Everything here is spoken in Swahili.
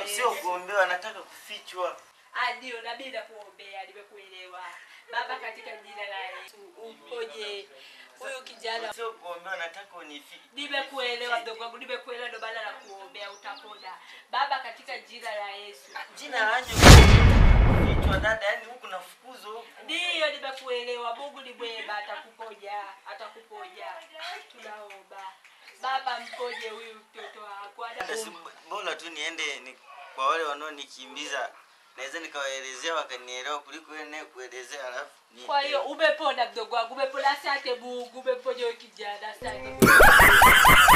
Sio sio kuombewa, nataka kufichwa. Ah, ndio na mimi nakuombea, nimekuelewa Baba, katika jina la Yesu umponye huyu kijana. Sio kuombewa, nataka unifiche. Nimekuelewa mdogo wangu, nimekuelewa, ndio maana nakuombea, utapona Baba, katika jina la Yesu. Jina lanje kufichwa dada, yani huku nafukuzwa huku. Ndiyo, nimekuelewa. Mungu ni mwema, atakuponya, atakuponya. Tunaomba Baba, mponye huyu mtoto wako. Hata si bora tu niende ni, kwa wale wanaonikimbiza naweza nikawaelezea wakanielewa kuliko wewe naye kuelezea alafu ni Kwa hiyo umepona mdogo wangu, umepona. Asante Mungu, umeponya huyu kijana. Asante.